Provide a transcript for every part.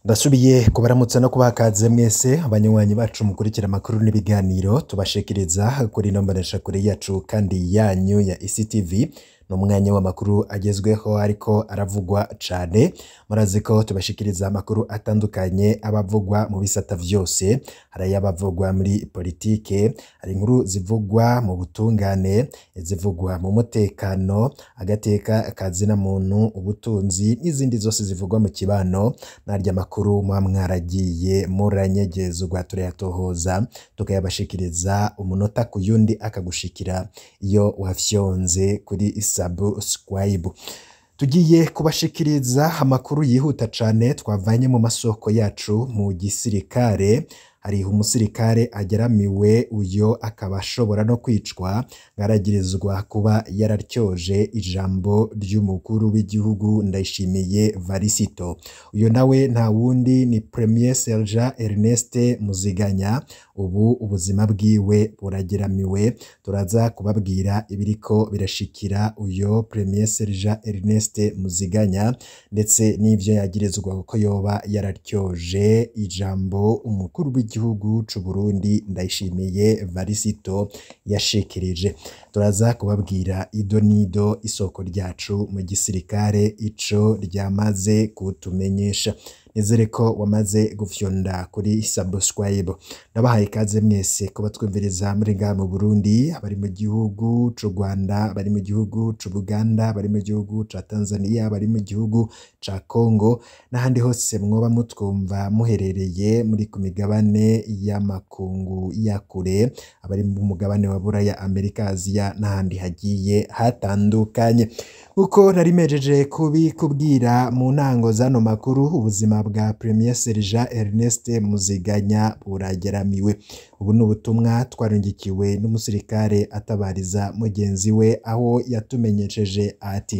ndasubiye kubaramutsa no kubakaze mwese abanywanyi bacu mukurikira amakuru n'ibiganiro tubashikiriza kuri ino mboneshakure yacu kandi yanyu ya ICTV ni umwanya w'amakuru agezweho ariko aravugwa cane murazi ko tubashikiriza amakuru atandukanye abavugwa mu bisata vyose hari ayabavugwa muri politike hari inkuru zivugwa mu butungane izivugwa mu mutekano agateka kazina muntu ubutunzi n'izindi zose zivugwa mu kibano narya makuru muba mwaragiye muranyegezwa turayatohoza tukayabashikiriza umunota ku yundi akagushikira iyo wafyonze kuri subscribe tugiye kubashikiriza amakuru yihuta cane twavanye mu masoko yacu mu gisirikare hari umusirikare ageramiwe uyo akaba ashobora no kwicwa ngaragirizwa kuba yararyoje ijambo ry'umukuru w'igihugu ndayishimiye varisito uyo nawe nta wundi ni premier sergent Ernest Muziganya ubu ubuzima bwiwe burageramiwe turaza kubabwira ibiriko birashikira uyo premier sergent Ernest Muziganya ndetse n'ivyo yagirizwa ko yoba yararyoje ijambo umukuru w'igihugu c'u Burundi ndayishimiye varisito yashikirije turaza kubabwira ido nido isoko ryacu mu gisirikare ico ryamaze kutumenyesha nizere ko wamaze gufyonda kuri subscribe ndabahaye ikaze mwese kuba twumviriza muri ngaha mu Burundi abari mu gihugu c'u Rwanda bari mu gihugu c'u Buganda bari mu gihugu ca Tanzania bari mu gihugu ca Congo n'ahandi hose mwoba mutwumva muherereye muri ku migabane y'amakungu ya kure abari mu mugabane wa Buraya Amerika Aziya n'ahandi hagiye hatandukanye uko nari mejeje kubikubwira mu ntango zano makuru ubuzima bwa Premier Sergent Ernest Muziganya burageramiwe ubu ni ubutumwa twarungikiwe n'umusirikare atabariza mugenzi we aho yatumenyesheje ati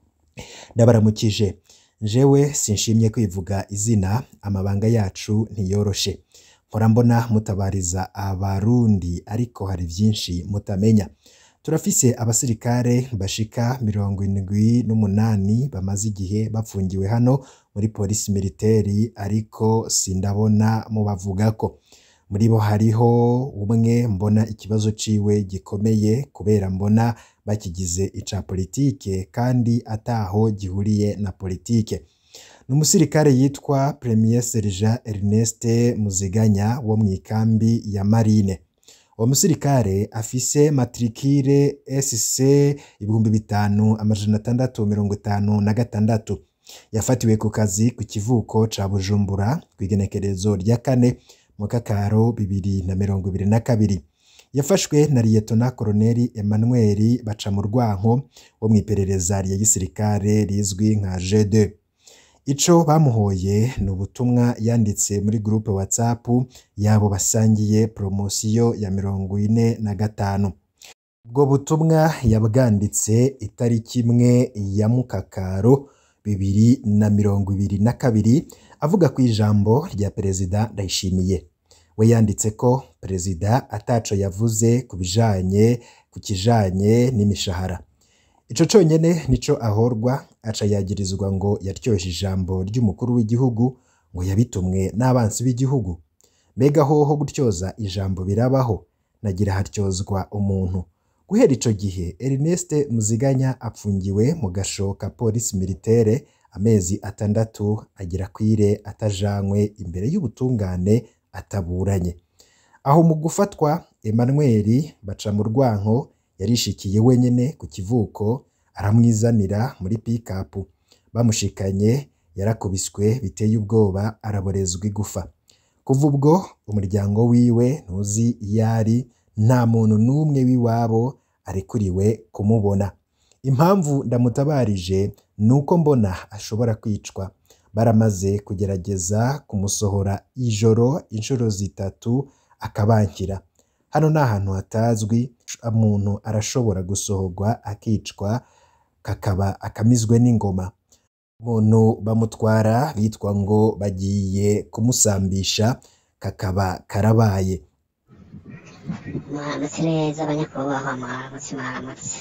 ndabaramukije jewe sinshimye kwivuga izina amabanga yacu ntiyoroshe mpora mbona mutabariza abarundi ariko hari vyinshi mutamenya turafise abasirikare bashika mirongo indwi n'umunani bamaze igihe bapfungiwe hano muri polisi militeri ariko sindabona mubavugako muri bo hariho umwe mbona ikibazo ciwe gikomeye kubera mbona bakigize ica politike kandi ataho gihuriye na politike ni umusirikare yitwa Premier Sergent Ernest Muziganya wo mu ikambi ya Marine uwo musirikare afise matrikire SC ibihumbi bitanu amajana atandatu mirongo itanu na gatandatu yafatiwe ku kazi ku kivuko ca Bujumbura kw'igenekerezo rya kane mu kakaro bibiri na mirongo ibiri na kabiri yafashwe na liyetona koloneli Emmanuel Bacamurwanko wo mu iperereza rya gisirikare rizwi nka G2 ico bamuhoye ni ubutumwa yanditse muri groupe WhatsApp yabo basangiye promosiyo ya mirongo ine na gatanu ubwo butumwa yabwanditse itariki imwe ya mukakaro bibiri na mirongo ibiri na kabiri avuga ku ijambo rya perezida Ndayishimiye we yanditse ko perezida ataco yavuze ku bijanye ku kijanye n'imishahara ico conyene nico ahorwa aca yagirizwa ngo yaryoje ijambo ry'umukuru w'igihugu ngo yabitumwe n'abansi b'igihugu mbega hoho gutyoza ijambo birabaho nagira haryozwa umuntu guhera ico gihe Ernest Muziganya apfungiwe mu gasho ka polisi militaire amezi atandatu agira kwire atajanywe imbere y'ubutungane ataburanye aho mu gufatwa Emmanuel Bacamurwanko yarishikiye wenyene ku kivuko aramwizanira muri pikapu bamushikanye yarakubiswe biteye ubwoba araborezwa igufa kuva ubwo umuryango wiwe ntuzi iyo ari nta muntu n'umwe w'iwabo arekuriwe kumubona impamvu ndamutabarije ni uko mbona ashobora kwicwa baramaze kugerageza kumusohora ijoro inshuro zitatu akabankira hano ni ahantu hatazwi umuntu arashobora gusohorwa akicwa kakaba akamizwe n'ingoma umuntu bamutwara bitwa ngo bagiye kumusambisha kakaba karabaye muramutse neza abanyakubahwa muramutse muramutse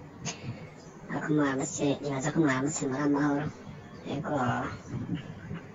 ariko muramutse nibaza ko muramutse muri amahoro yego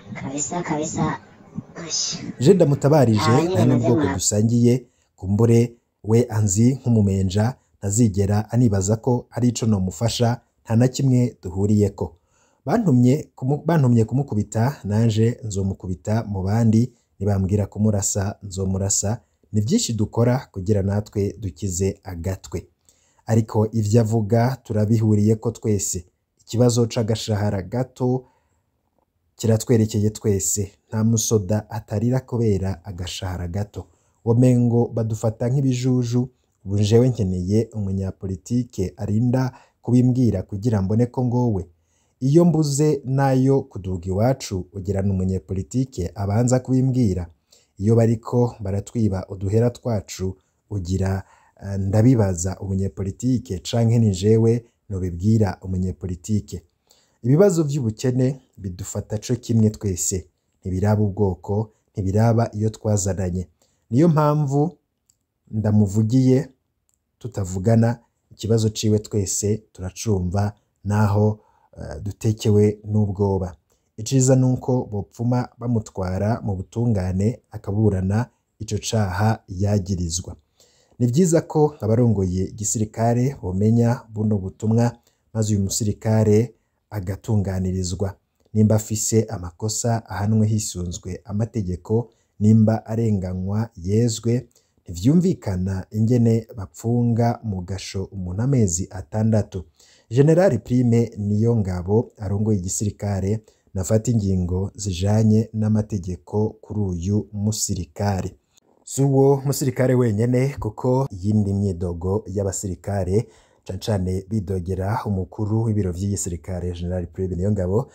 kabisa kabisa Ash. je ndamutabarije Ah, nyine nta n'ubwoko mazima. dusangiye kumbure we anzi nk'umumenja ntazigera anibaza ko ari ico nomufasha nta na kimwe duhuriyeko bantumye kumu- bantumye kumukubita nanje nzomukubita mu bandi nibambwira kumurasa nzomurasa ni byinshi dukora kugira natwe dukize agatwe ariko ivyo avuga turabihuriyeko twese ikibazo c'agashahara gato kiratwerekeye twese nta musoda atarira kubera agashahara gato womengo badufata nk'ibijuju ubu jewe nkeneye umunyapolitike arinda kubimbwira kugira mbone ko ngowe iyo mbuze nayo kuduga iwacu ugirana umunyepolitike abanza kubimbwira iyo bariko baratwiba uduhera twacu ugira eh, ndabibaza umunyepolitike canke ni jewe nobibwira umunyepolitike ibibazo by'ubukene bidufata co kimwe twese ntibiraba ubwoko ntibiraba iyo twazananye niyo mpamvu ndamuvugiye tutavugana ikibazo ciwe twese turacumva naho eh, dutekewe n'ubwoba iciza nuko bopfuma bamutwara mu butungane akaburana ico caha yagirizwa ni vyiza ko abarongoye igisirikare bomenya buno butumwa maze uyu musirikare agatunganirizwa nimba afise amakosa ahanwe hisunzwe amategeko nimba arenganywa yezwe ntivyumvikana ingene bapfunga mu gasho umuntu amezi atandatu generali prime niyo ngabo arongoye igisirikare nafata ingingo zijanye n'amategeko kuri uyu musirikare si uwo musirikare wenyene kuko iyindi myidogo y'abasirikare cane cane bidogera umukuru w'ibiro vy'igisirikare general prime niyo ngabo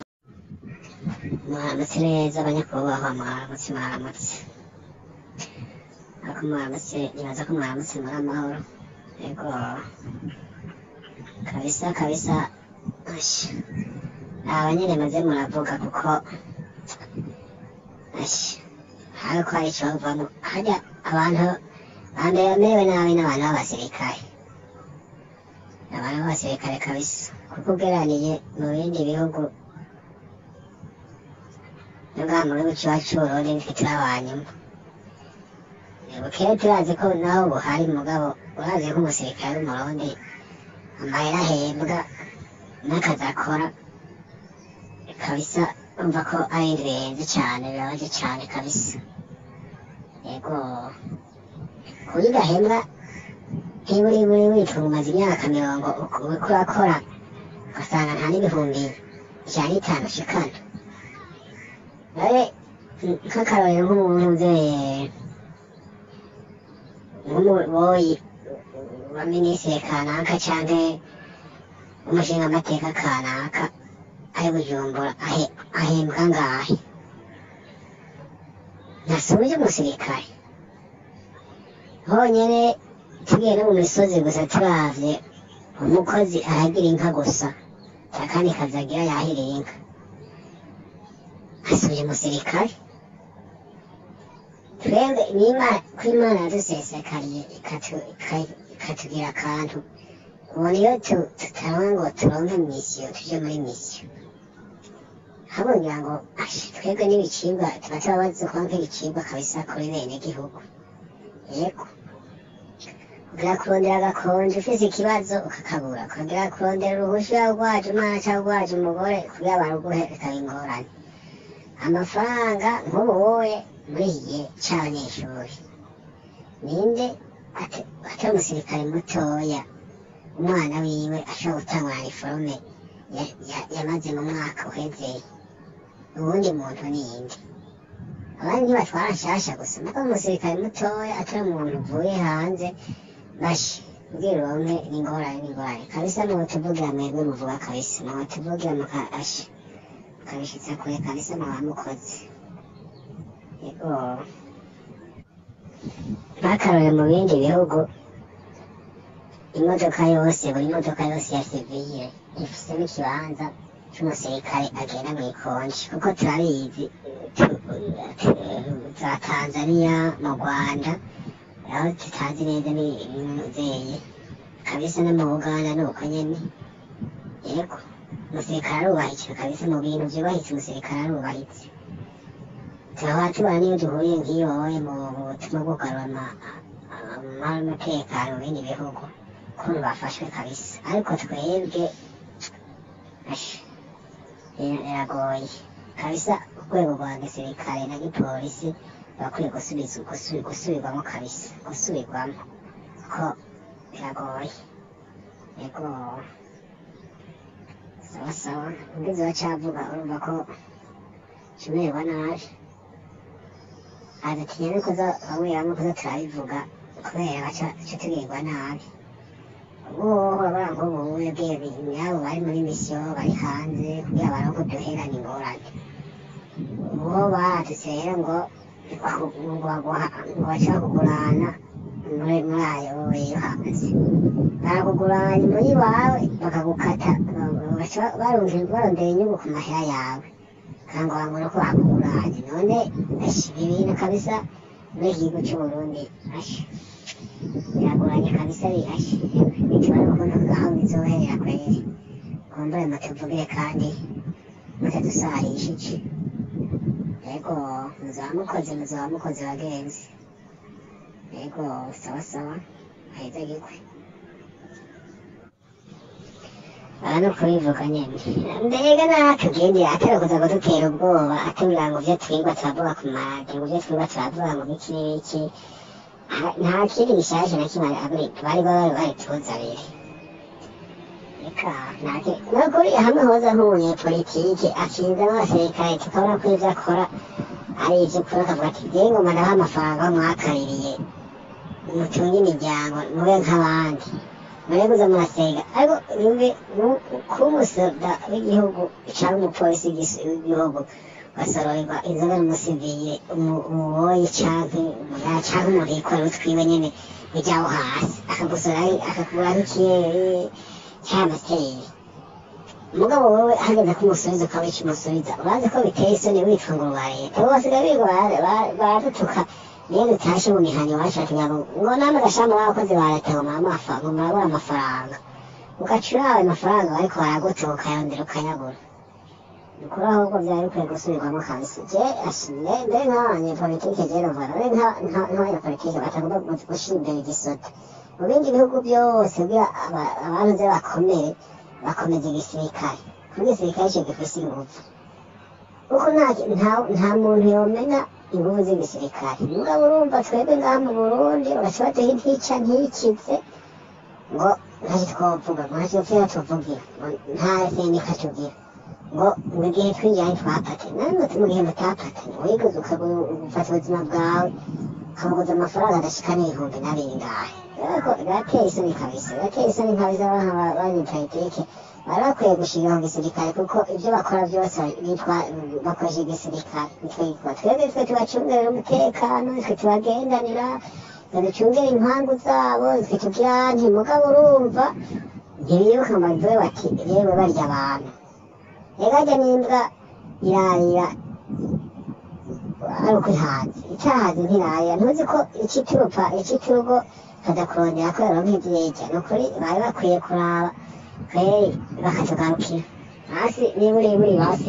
mwaramutse neza abanyakubahwa mwaramutse mwaramutse ariko mwaramutse nibaza ko mwaramutse muri amahoro yego kabisa kabisa Ash. aba nyine maze muravuga kuko Ash. ariko hari icovamo harya abantu bambere bamerewe nabi n'abantu b'abasirikare abantu b'abasirikare kabisa kuko ugeraniye mu bindi bihugu ngaha mu gihugu cyacu c'uburundi nitwe turi abanyuma bukeye turazi ko naho buhari mugabo urazi ko umusirikare w'umurundi amahera ahembwa n'akazi akora kabisa umva ko ari ibintu bihenze cane birabaje cane kabisa yego kuburyo udahembwa ntiburi buri witunga umaze imyaka mirongo uriko urakora ugasanga nta n'ibihumbi ijana n'itanu ushikana nawe nk'akarorero nk'umuntu uzeye nk'umuboyi wa minisitiri kanaka canke umushinga amateka kanaka ari bujumbura ahe- ahembwa ngahe ntasubije umusirikare honyene tugiye no mu misozi gusa turavye umukozi aragira inka gusa akandi kazi agira yahiriye inka asubije umusirikare twebwe n'imana ko imana yadusesekariye ikatu- ika- ikatugira akantu ubona iyo tu- tutaronka ngo turonke misiyo tuje muri misiyo habongira ngo "Ash, twebwe n'ibicibwa tuba tubabazi kuba nk'ibicibwa kabisa kuri bene gihugu yego kugira kurondera agakonje ufise ikibazo ukakabura kugira kurondera uruhusha rwaje umwana cyangwa rwaje umugore kugira baruguhe bikaba ingorane amafaranga nk'ubuye muri iki gihe c'abanyeshuri ninde ate- atari umusirikare mutoya umwana wiwe ashobora gutangura iniforume ya- ya- yamaze mu mwaka uheze uwundi muntu ninde abandi ntibatwara nshasha gusa muga umusirikare mutoya atari umuntu uvuye hanze bashi ubwira uronke n'ingorane n'ingorane kabisa mutuvugira mwebwe muvuga kabisa mutuvugira mukasha mukabishitsa kure kabisa mwaba mukoze yego ntakarore mu bindi bihugu imodoka yose buri modoka yose ya sivile ifisemo ikibanza c'umusirikare agenda mu ikonji kuko turabizi tu- tu- za tanzania mu rwanda aho tutazi neza n'imuzeye kabisa no mu buganda ni uko nyene yego umusirikare arubahitse kabisa mu bintu vyubahitse umusirikare arubahitse tukaba tubona n'iyo duhuye nk'iyo wowe mu mu butumwa bwo kugarura ama- amahoro n'umutekano mu bindi bihugu ukuntu bafashwe kabisa ariko twebwe asha bira- biragoye kabisa urwego rwa gisirikare na gipolisi bakwiye gusubiza gusubi- gusubirwamo kabisa gusubirwamo ko biragoye yego sawa sawa ubwiza bacavuga urumva ko kimererwa nabi adatinya no kuza bamwe bamwe kuza turabivuga kubera baca baca tugirwa nabi ubu urabona nk'ubu webwe nyabo bari muri misiyo bari hanze kugira baronke uduhera ni ingorane uwo badutse rero ngo ngo baguha ngo bashaka kugurana muri muri ayo yo hanze barakuguranya muri wawe bakagukata baca barondera barondera inyungu ku mahera yawe kandi wabona ko bakuguranye none ashi ibi bintu kabisa muri iki gihugu cy'uburundi ashi biragoranye kabisa ashi bitubona ukuntu aho bizoherera kweri kumbure mutuvugire kandi mutadusarishije yego muzaba mukoze muzaba mukoze bagenzi yego sawa sawa aheza gikwe aha ni ukubivuga nyine mbega natugendera atari kuza kudutera ubwoba atubwira ngo ibyo twigwa turavuga ku maradiyo ngo ibyo twigwa turavuga ngo biki n'ibiki Ah, nta kindi gishaje na kimwe abiri bari bari bari tuzabire reka ntake nukuri hamwe hoza nk'umunyepolitike akinze n'abasirikare tukabona ko ibyo akora ari iby'ukuri akavuga ati ngewe ngoma ndaha amafaranga mwakaririye mutunge imiryango mube nk'abandi mure kuza murasega ariko yumve kuba umusoda w'igihugu cyangwa umupolisi w'igis- w'igihugu basororerwa inzoga n'umusivire umu- umuboyi canke umugara canke umuntu yikorera utwiwe nyene bijyaho hasi akagusora akakugura nk'ikiyeri cy'amasiteri umugabo wowe hageze ko umusubiza ukaba ikimusubiza urazi ko biteye isoni witwa ngo rwa leta ubu basigaye biga bara- bara- baradutuka niyo dutashe mu mihana iwacu batugira ngo ngo namwe gashama w'abakozi ba leta ngo muramafa ngo murabura amafaranga ugaca urawe amafaranga bariko baragutuka ukayondera ukayagura ukuri ahubwo byari bikwiye gusubirwamo kabisa je ashimye mbe nk'abanyepolitike je numva mbe nk'abanyepolitike batagomba gu- gushira imbere igisota mu bindi bihugu byose kugira aba- abantu ze bakomere bakomeza igisirikare kuko igisirikare cyo gifise inguvu kuko nta nta- nta muntu yomena inguvu z'igisirikare mugabo urumva twebwe ngaha mu burundi bagaca baduha intica ntikize ngo ntacyo twovuga ngo ntacyo tupfira tuvugira ngo nta sendika tugira ngo mu gihe twinjira ntitwapate namwe mu gihe mutapatanye wiguze ukagufata ubuzima bwawe ukabuguza amafaranga adashika n'ibihumbi na bingahe ariko birateye isoni kabisa birateye isoni kabisa abantu banyepolitike bari bakwiye gushirira mu gisirikare kuko ibyo bakora byose bitwa bakoresha igisirikare nitwe twebwe twe tubacungerera umutekano twe tubagendanira twe ducungera impangu zabo twe tugira nti mugabo urumva ntibibuka ngo bavuge bati yewe barya abantu egajya n'imbwa irarira ari uko ihaze itahaze ntirarira ntuzi ko ikiturupa ikiturugo kaza kurondera ko yaronka ivyirya ni ukuri bari bakwiye kuraba kweri bakatugarukira hasi niba uri buri basi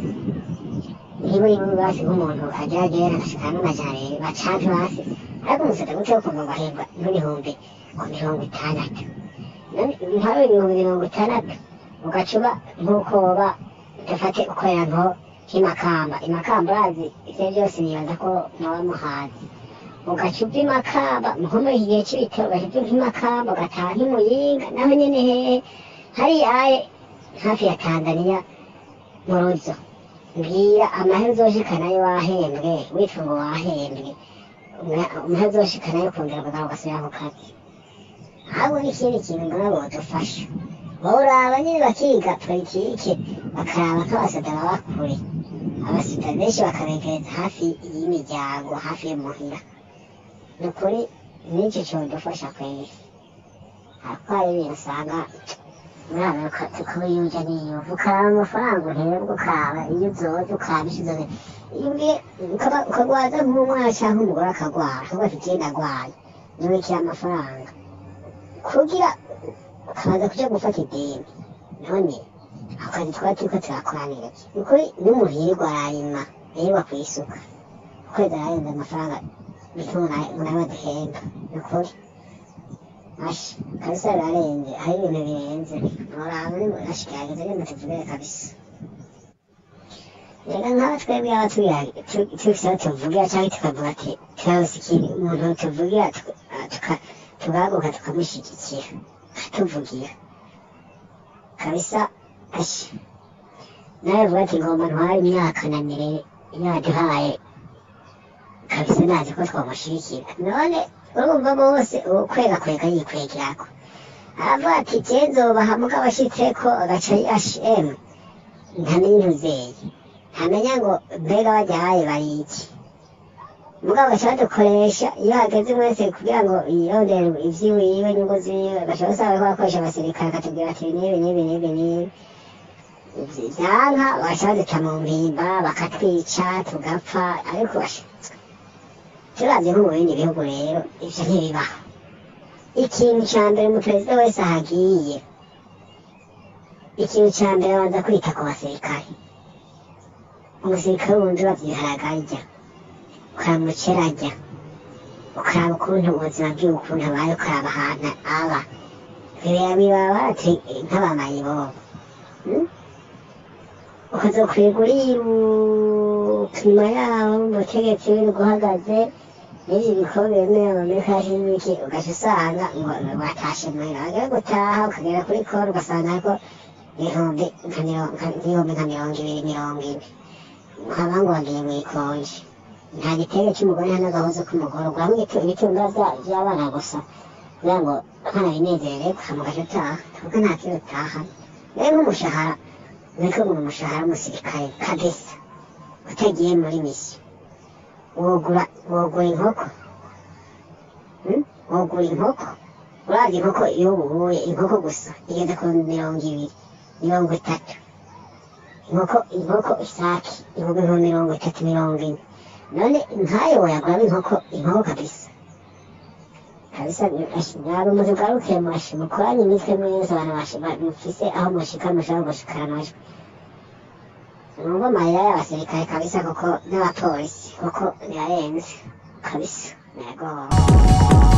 niba uri buri basi nk'umuntu ageragera agashika n'amajana abiri bacanke hasi ariko umusata gute wo kuva ngo ahembwa n'ibihumbi ku mirongo itandatu none ntawe ibihumbi mirongo itandatu ugacuba nk'uko woba dufate ukorera nko nk'imakamba imakamba urazi ivyo byose nibaza ko muba muhazi ugaca uva imakamba nko muri iki gihe c'ibitaro ugaca uva nk'imakamba ugataha nk'imuyinga naho nyene hehe hariya aye hafi ya tanzaniya mu ruzo mbwira amahera uzoshikanayo wahembwe witwa ngo wahembwe amahera uzoshikanayo kongera kugaruka ugasubira ku kazi ahubwo n'ikindi kintu mbona bodufasha boraba nyine bakiga politike bakaraba ko abasada baba kure abasada benshi bakabegereza hafi y'imiryango hafi y'umuhira ni ukuri n'icyo cyodufasha kweri ariko hari ibintu usanga mwana tukabiyuja niyuva ukaraba amafaranga uhembwa ukaba iyo uzoza ukaba ishize ukagwaza nk'umwana cyangwa umugore akagwara akavuga ati genda agwaye nibikira amafaranga kugira ukaza kuja gufata ideni none ako kazi twaba turiko turakoranira iki ni ukuri n'umuntu yirirwa ararima yirirwa kw'isuka kwezi ararenze amafaranga bituma nawe duhemba ni ukuri ashi kabisa birarenze hari ibintu birenze muraba ni ashikirageze ni mutuvugire kabisa reka nk'aba twebwe aba tubisa tuvugira cyangwa tukavuga ati turabuze ikintu umuntu tuvugira tugahaguruka tukamushyigikira akatuvugira kabisa ashi nawe vuga ati ngomba ntware imyaka na mire yaduhaye kabisa nazi ko twamushyigikira none urumva bose ukwega kwega yikwegirako aravuga ati je nzobaha mugabo ashitseko agaca hm ntamenya intuzeye ntamenya ngo mbega baryaye bariki mugabo gaca badukoresha iyo hageze mwese kugira ngo yirondere ivyiwiwe inyungu ziwe gaca basaba ko bakoresha abasirikare akatubwira ati nibi nibi nibi nibi vyanka baca baduta mu mpimba bakatwica tugapfa ariko basha turavye nko mu bindi bihugu rero ivyo ntibibaho ikintu ca mbere umuperezida wese ahagiye ikintu ca mbere abanza kwita ku basirikare umusirikare wundi uravye ibiharage arya ukaraba umuceri arya ukaraba ukuntu ubuzima bwiwe ukuntu abaye ukaraba ahantu aba bibera bibaba ati nk'abamayibobo ukazokwega uriruka inyuma yabo umutegetsi w'ibihugu uhagaze n'ivyo bikombe bimwe amerika y'ibiki ugaca usanga ngo watashe muhira wagera gutaha ukagera kuri koro ugasanga ko ibihumbi nka ibihumbi nka mirongo ibiri mirongo ine nkaba ngo wagiye mwikonje nta gitego cy'umugore nta n'agahozo k'umugore uguramo ibitunga vy'abana gusa kugira ngo nkana binezere ukamugaca utaha tuvuga nta kintu utaha rero nk'umushahara niko ngo umushahara w'umusirikare kabisa utagiye muri misiyo wogura wogura inkoko wogura inkoko uravye inkoko iyo ubuye inkoko gusa igeze ku mirongo ibiri mirongo itatu inkoko inkoko isaki ibihumbi nka mirongo itatu mirongo ine none nkayo woyaguramo inkoko inkoko kabisa kabisa ntabwo mutugaruke mashi mukoranye imitwe mwese abantu mufise aho mushika mushobora gushikana amajwi numva amarira y'abasirikare kabisa kuko n'abapolisi kuko birarenze kabisa yego